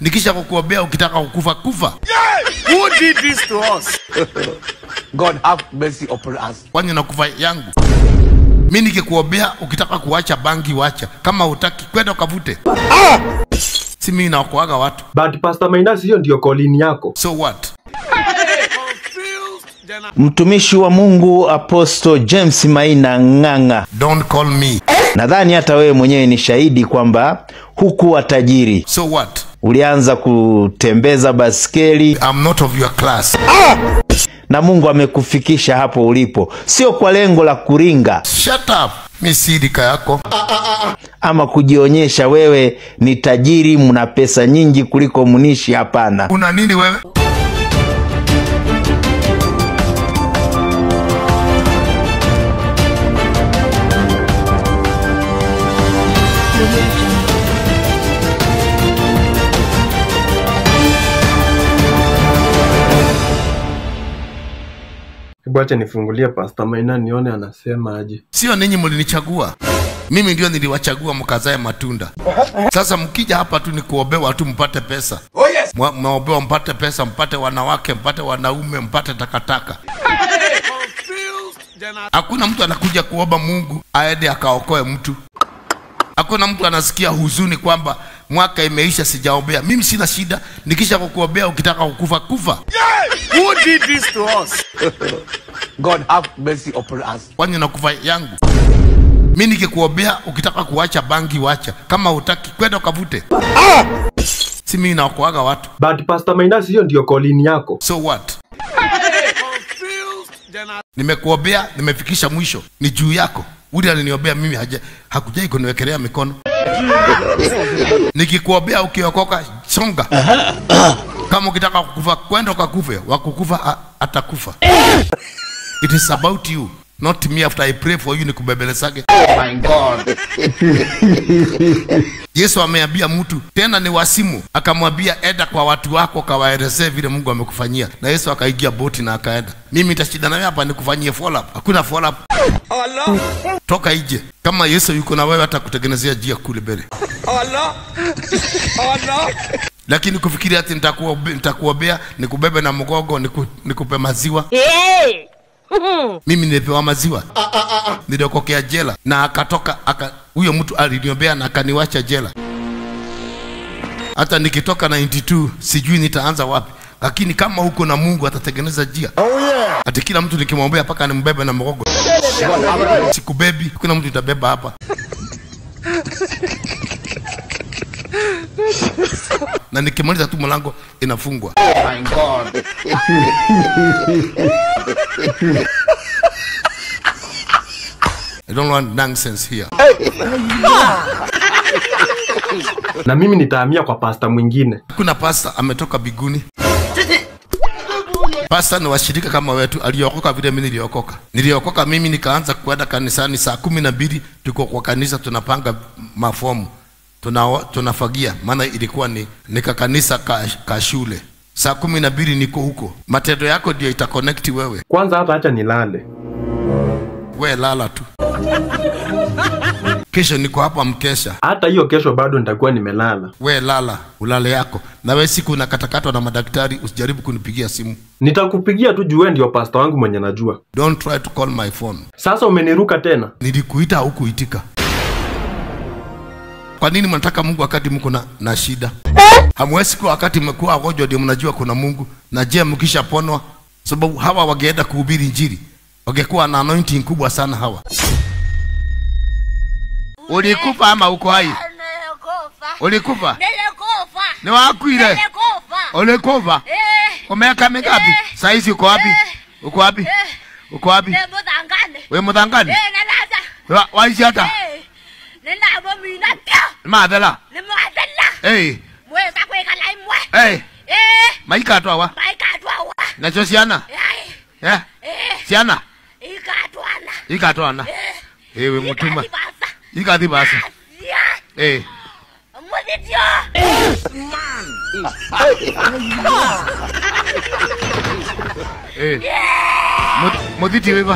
nikisha kukuombea ukitaka kukufa kufa Who did this to us? God have mercy upon us. kwani nakufa yangu mi nikikuombea ukitaka kuacha bangi wacha kama utaki kwenda ukavute si mimi naokoaga watu But Pastor Mainasi, hiyo ndio kolini yako. so what Mtumishi wa Mungu Apostle James Maina Ng'ang'a, don't call me nadhani hata wewe mwenyewe ni shahidi kwamba hukuwa tajiri. so what Ulianza kutembeza baskeli I'm not of your class na Mungu amekufikisha hapo ulipo, sio kwa lengo la kuringa shut up mi si rika yako ama kujionyesha wewe ni tajiri, mna pesa nyingi kuliko mnishi. Hapana. una nini wewe Hebu acha nifungulie Pastor Maina nione anasema aje. sio ninyi mlinichagua mimi ndio niliwachagua mkazae matunda sasa mkija hapa tu ni kuombewa tu mpate pesa Oh yes. Mwa- mnaombewa mpate pesa mpate wanawake mpate wanaume mpate takataka hakuna mtu anakuja kuomba mungu aende akaokoe mtu hakuna mtu anasikia huzuni kwamba mwaka imeisha sijaombea mimi sina shida nikisha kukuombea ukitaka kukufa kufa Who did this to us? God have mercy upon us. kwani nakufa yangu mi nikikuombea ukitaka kuacha bangi wacha kama utaki kwenda ukavute si mimi naokoaga watu But Pastor Mainasi, hiyo ndio kolini yako. so what nimekuombea nimefikisha mwisho ni juu yako uli aliniombea mimi haja, hakujai kuniwekelea mikono nikikuombea ukiokoka songa kama ukitaka kukufa kwenda ukakufe wakukufa a- atakufa it is about you not me after i pray for you nikubembelezage My God. yesu ameambia mtu tena ni wasimu akamwambia enda kwa watu wako kawaelezee vile mungu amekufanyia na yesu akaigia boti na akaenda mimi nitashida nawe hapa nikufanyie follow up hakuna follow up toka ije kama yesu yuko na wewe hata kutengenezea njia kule mbele lakini kufikiria ati nitakuobe- nitakuombea nikubebe na mgogo niku, nikupe maziwa mimi nilipewa maziwa niliokokea jela na akatoka aka huyo mtu aliniombea na akaniwacha jela hata nikitoka 92 sijui nitaanza wapi lakini kama huko na mungu atatengeneza njia oh, yeah. ati kila mtu nikimwombea mpaka nimbebe na mgogo sikubebi kuna mtu itabeba hapa na nikimaliza tu mlango inafungwa My God. I don't want nonsense here. Na mimi nitahamia kwa pastor mwingine. kuna pasta ametoka biguni pasta ni washirika kama wetu aliokoka vile mimi niliokoka niliokoka mimi nikaanza kwenda kanisani saa kumi na mbili tuko kwa kanisa tunapanga mafomu tuna, tunafagia maana ilikuwa ni nika kanisa ka, ka shule saa kumi na mbili niko huko matendo yako ndio itakonekti wewe Kwanza hata acha nilale. we lala tu kesho niko hapa mkesha Hata hiyo kesho bado nitakuwa nimelala. we lala ulale yako na we siku unakatakatwa na madaktari usijaribu kunipigia simu Nitakupigia tu juu wewe ndio pastor wangu mwenye najua. don't try to call my phone Sasa umeniruka tena. nilikuita au kuitika kwa nini mnataka mungu wakati mko na, na shida hamwezi kuwa wakati mmekuwa wagonjwa ndio mnajua kuna mungu na je mkishaponwa sababu hawa wangeenda kuhubiri njiri wangekuwa na anointing kubwa sana hawa ulikufa ama uko hai Nilikufa. ulikufa Nilikufa. ni wakwire Nilikufa. ulikufa Eh. umeka mingapi Eh. saizi uko wapi Eh. uko wapi Eh. uko wapi Nemudangane. we muthangani Eh, nalaza. Wa- waici ata Eh. Ninabo mina pia. mathela Nimwadala. Hey, Mweza kwikala imwe. hey, Eh. maikatwawa Maikatwawa. nacio ciana Ai. Eh, Eh. ciana Ikatwana. ikatwana Eh. ewe mutuma Ikatibasa. ikathi basa Asia. Eh, Muthitio. eh. Mu- muthiti wiva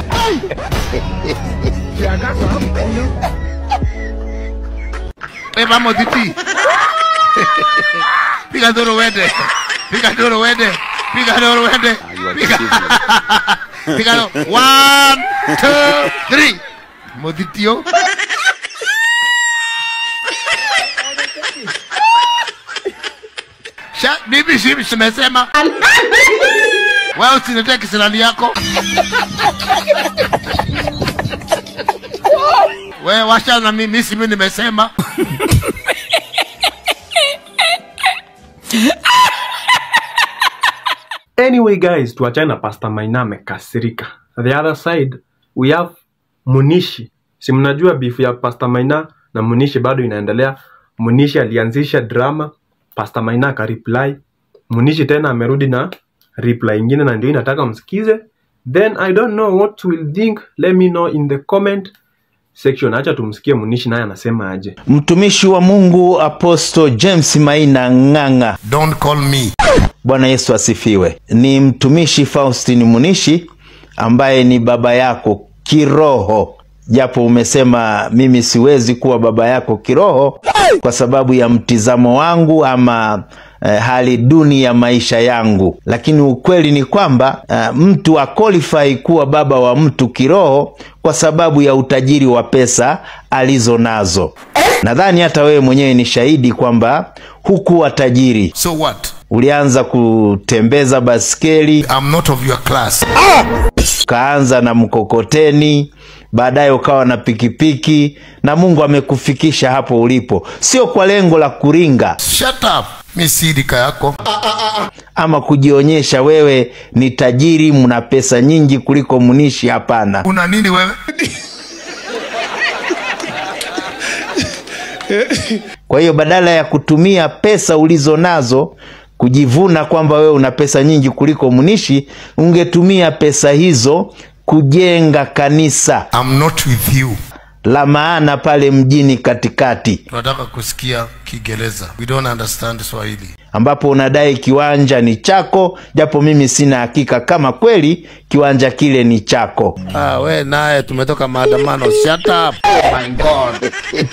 eva muthiti piga nduru wende piga nduru wende piga nduru wende piga piga nduru one two three muthitio Sha, bibi shibi simesema wewe usiniletee kisirani yako wewe washa na mimi si mimi nimesema Anyway guys, tuachane na Pastor Maina amekasirika. The other side we have Munishi. Si mnajua beef ya Pastor Maina na Munishi bado inaendelea. Munishi alianzisha drama, Pastor Maina akareply. Munishi tena amerudi na reply ingine na ndio inataka msikize. Then I don't know what will think. Let me know in the comment section. Acha tumsikie Munishi naye anasema aje. Mtumishi wa Mungu Apostle James Maina Ng'ang'a, don't call me Bwana Yesu asifiwe. Ni mtumishi Faustin Munishi ambaye ni baba yako kiroho, japo umesema mimi siwezi kuwa baba yako kiroho kwa sababu ya mtizamo wangu ama eh, hali duni ya maisha yangu, lakini ukweli ni kwamba eh, mtu akwalifai kuwa baba wa mtu kiroho kwa sababu ya utajiri wa pesa alizo nazo. Nadhani hata wewe mwenyewe ni shahidi kwamba hukuwa tajiri so what ulianza kutembeza baskeli i'm not of your class ukaanza na mkokoteni baadaye ukawa na pikipiki na mungu amekufikisha hapo ulipo sio kwa lengo la kuringa shut up mi si rika yako ama kujionyesha wewe ni tajiri mna pesa nyingi kuliko munishi hapana una nini wewe kwa hiyo badala ya kutumia pesa ulizo nazo kujivuna kwamba wewe una pesa nyingi kuliko munishi ungetumia pesa hizo kujenga kanisa i'm not with you la maana pale mjini katikati tunataka kusikia kiingereza we don't understand swahili ambapo unadai kiwanja ni chako japo mimi sina hakika kama kweli kiwanja kile ni chako ah, we naye tumetoka maandamano shut up My God.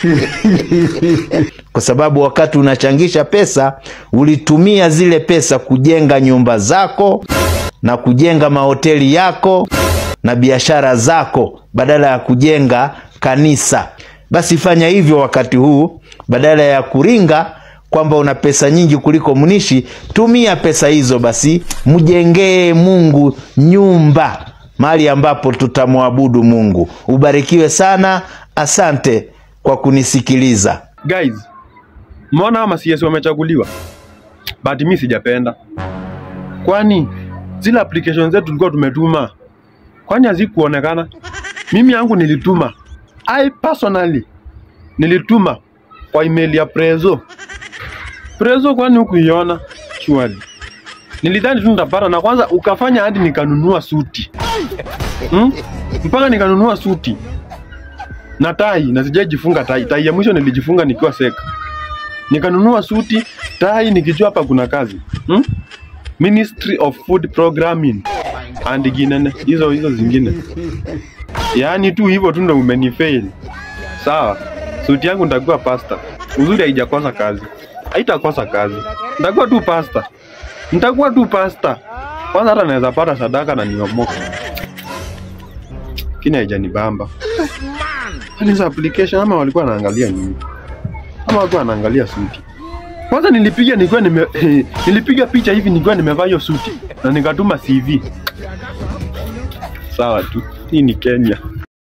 kwa sababu wakati unachangisha pesa ulitumia zile pesa kujenga nyumba zako na kujenga mahoteli yako na biashara zako badala ya kujenga kanisa basi fanya hivyo wakati huu badala ya kuringa kwamba una pesa nyingi kuliko mnishi tumia pesa hizo basi mjengee mungu nyumba mahali ambapo tutamwabudu mungu ubarikiwe sana asante kwa kunisikiliza Guys, mbona ama CS wamechaguliwa? But mi sijapenda. Kwani zile application zetu tulikuwa tumetuma, kwani hazikuonekana? Mimi yangu nilituma, I personally nilituma kwa email ya Prezo. Prezo, kwani hukuiona? Surely nilidhani tu nitapata, na kwanza ukafanya hadi nikanunua suti hmm? mpaka nikanunua suti na tai na sijajifunga tai. Tai ya mwisho nilijifunga nikiwa seka, nikanunua suti, tai, nikijua hapa kuna kazi hmm? Ministry of Food Programming and ginene hizo hizo zingine, yaani tu hivyo tu ndo umenifail. Sawa, suti yangu nitakuwa pasta. Uzuri haijakosa kazi, haitakosa kazi, nitakuwa tu pasta, nitakuwa tu pasta. Kwanza hata naweza pata sadaka na niomoka, lakini haijanibamba. Kwani hizo application ama walikuwa wanaangalia nini? Ama walikuwa wanaangalia suti? Kwanza nilipiga nilikuwa nime nilipiga picha hivi nilikuwa nimevaa hiyo suti na nikatuma CV. Sawa tu. Hii ni Kenya.